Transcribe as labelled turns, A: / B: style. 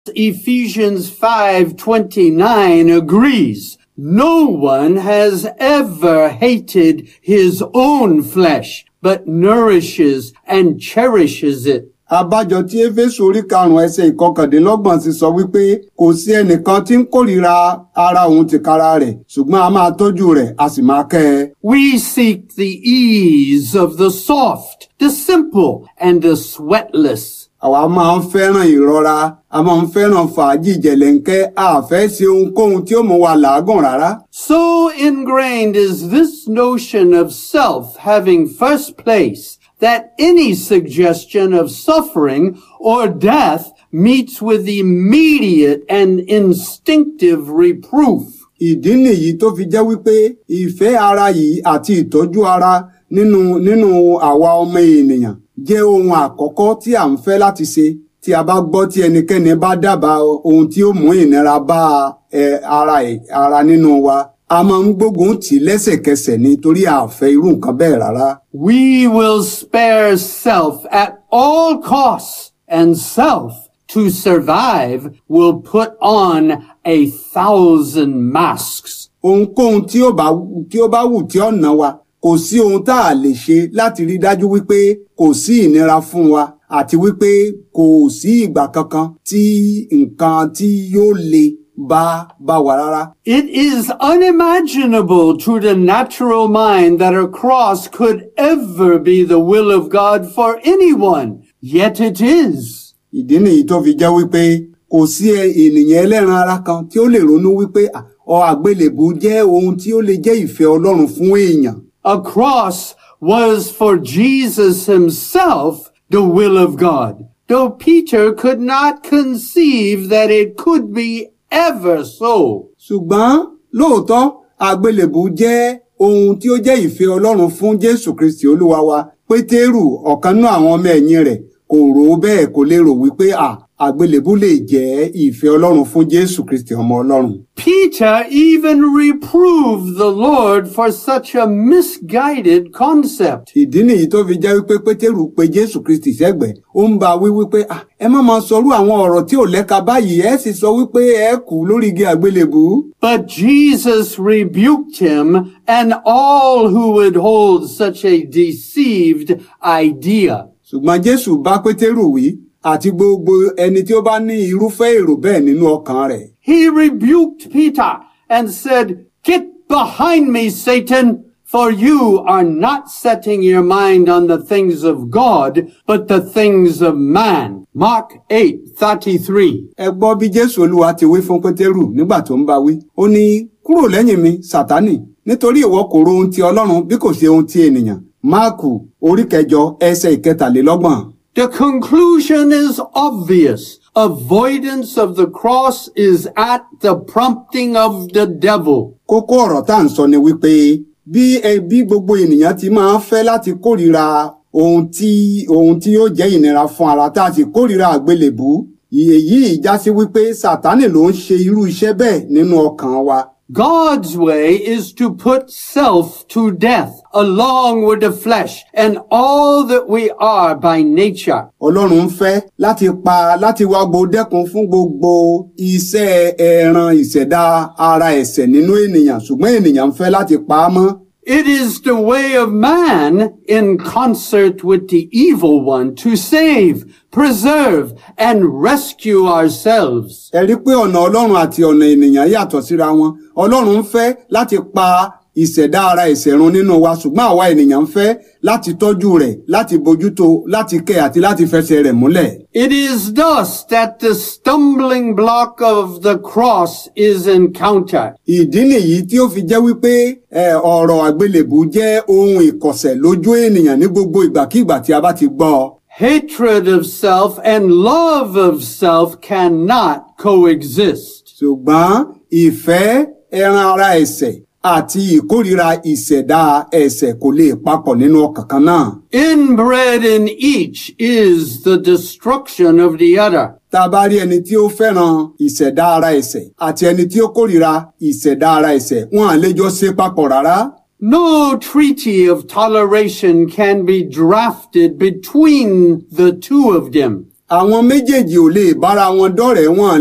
A: Ephesians 5:29 agrees. No one has ever hated his own flesh, but nourishes and cherishes it.
B: abájọ tí éfésù orí karùnún ẹsẹ̀ ìkọkàndínlọ́gbọ̀n ti sọ wípé kò sí ẹnìkan tí ń kórìíra ara òun tìkára rẹ̀ ṣùgbọ́n a máa tọ́jú rẹ̀ a sì máa kẹ́ ẹ.
A: We seek the ease of the soft, the simple, and the sweatless.
B: àwa máa ń fẹ́ràn ìrora a máa ń fẹ́ràn fàájì jẹ̀lẹ̀ńkẹ́ a fẹ́ ṣe ohunkóhun tí ó mú wa làágùn rárá.
A: So ingrained is this notion of self having first place that any suggestion of suffering or death meets with immediate and instinctive reproof.
B: ìdí nìyí tó fi jẹ́ wípé ìfẹ́ ara yìí àti ìtọ́jú ara nínú nínú àwa ọmọ ènìyàn jẹ́ ohun àkọ́kọ́ tí à ń fẹ́ láti ṣe tí a bá gbọ́ tí ẹnikẹ́ni bá dábàá ohun tí ó mú ìnira bá ẹ, ara ẹ̀ ara nínú wa a máa ń gbógun tì í lẹ́sẹ̀kẹsẹ̀ nítorí a fẹ́ irú nǹkan bẹ́ẹ̀ rárá.
A: We will spare self at all costs and self to survive will put on a thousand masks.
B: ohunkóhun tí ó bá tí ó bá wù tí ó ná wa kò sí ohun tá a lè ṣe láti rí dájú wípé kò sí ìnira fún wa àti wípé kò sí ìgbà kankan tí nǹkan tí yóò le bá bá wa rárá.
A: It is unimaginable to the natural mind that a cross could ever be the will of God for anyone, yet it is.
B: ìdí nìyí tó fi jẹ́ wípé kò sí ẹ- ènìyàn ẹlẹ́ran ara kan tí ó lè ronú wípé "À, ọ àgbélébù jẹ́ ohun tí ó lè jẹ́ ìfẹ́ Ọlọ́run fún èèyàn.
A: A cross was for Jesus himself the will of God, though Peter could not conceive that it could be ever so.
B: ṣùgbọ́n lóòótọ́ àgbélébù jẹ́ ohun tí ó jẹ́ ìfẹ́ Ọlọ́run fún Jésù Kristi Olúwa wa Pétérù ọ̀kan nínú àwọn ọmọ ẹ̀yìn rẹ̀ kò rò ó bẹ́ẹ̀ kò lè rò wípé à àgbélébù lè jẹ́ ìfẹ́ Ọlọ́run fún Jésù Kristi ọmọ Ọlọ́run.
A: Peter even reproved the Lord for such a misguided concept.
B: ìdí nìyí tó fi jẹ́ wípé Pétérù pe Jésù Kristi sẹ́gbẹ̀ẹ́ ó ń bá a wí wípé à ẹ má máa sọrú àwọn ọ̀rọ̀ tí ò lẹ́ka báyìí ẹ sì sọ wípé ẹ kú lórí igi àgbélébù.
A: But Jesus rebuked him and all who would hold such a deceived idea.
B: ṣùgbọ́n Jésù bá Pétérù wí àti gbogbo ẹni tí ó bá ní irúfẹ́ èrò bẹ́ẹ̀ nínú ọkàn rẹ̀.
A: He rebuked Peter and said, Get behind me, Satan, for you are not setting your mind on the things of God, but the things of man. Mark 8, 33.
B: ẹ gbọ́ bí Jésù Olúwa ti wí fún Pétérù nígbà tó ń bá wí. ó ní kúrò lẹ́yìn mi Sátánì nítorí ìwọ kò ro ohun ti Ọlọ́run bí kò ṣe ohun ti ènìyàn. Máàkù orí kẹjọ ẹsẹ̀ ìkẹtàlélọ́gbọ̀n.
A: The conclusion is obvious. Avoidance of the cross is at the prompting of the devil.
B: kókó ọ̀rọ̀ tá à ń sọ ni wípé bí ẹ bí gbogbo ènìyàn ti máa ń fẹ́ láti kórìíra ohun tí ohun tí yóò jẹ́ ìnira fún ara tá a sì kórìíra àgbélébù èyí ìjà sí wípé Sátánì ló ń ṣe irú iṣẹ́ bẹ́ẹ̀ nínú ọkàn wa.
A: God's way is to put self to death along with the flesh and all that we are by nature.
B: Ọlọ́run ń fẹ́ láti pa láti wá gbódẹ́kun fún gbogbo iṣẹ́ ẹran ìṣẹ̀dá ara ẹ̀ṣẹ̀ nínú ènìyàn ṣùgbọ́n ènìyàn ń fẹ́ láti pa á mọ́.
A: It is the way of man in concert with the evil one to save, preserve, and rescue ourselves.
B: ẹ rí pé ọ̀nà Ọlọ́run àti ọ̀nà ènìyàn yàtọ̀ síra wọn Ọlọ́run ń fẹ́ láti pa ìṣẹ̀dá ara ẹ̀ṣẹ̀ run nínú wa ṣùgbọ́n àwa ènìyàn ń fẹ́ láti tọ́jú rẹ̀ láti bójútó láti kẹ́ àti láti fẹsẹ̀ rẹ̀ múlẹ̀.
A: It is thus that the stumbling block of the cross is encountered.
B: ìdí nìyí tí ó fi jẹ́ wípé ẹ, ọ̀rọ̀ àgbélébù jẹ́ ohun ìkọ̀sẹ̀ lójú ènìyàn ní gbogbo ìgbàkígbà tí a bá ti gbọ́ ọ.
A: Hatred of self and love of self cannot coexist.
B: ṣùgbọ́n ìfẹ́ ẹran ara ẹ̀ṣẹ̀ àti ìkórìíra ìṣẹ̀dá ẹ̀ṣẹ̀ kò lè papọ̀ nínú ọkàn kan náà.
A: Inbred in each is the destruction of the other.
B: tá a bá rí ẹni tí ó fẹ́ràn ìṣẹ̀dá ara ẹ̀ṣẹ̀ àti ẹni tí ó kórìíra ìṣẹ̀dá ara ẹ̀ṣẹ̀ wọn à lè jọ ṣe papọ̀ rárá.
A: No treaty of toleration can be drafted between the two of them.
B: àwọn méjèèjì ò lè bára wọn dọ́rẹ̀ẹ́ wọn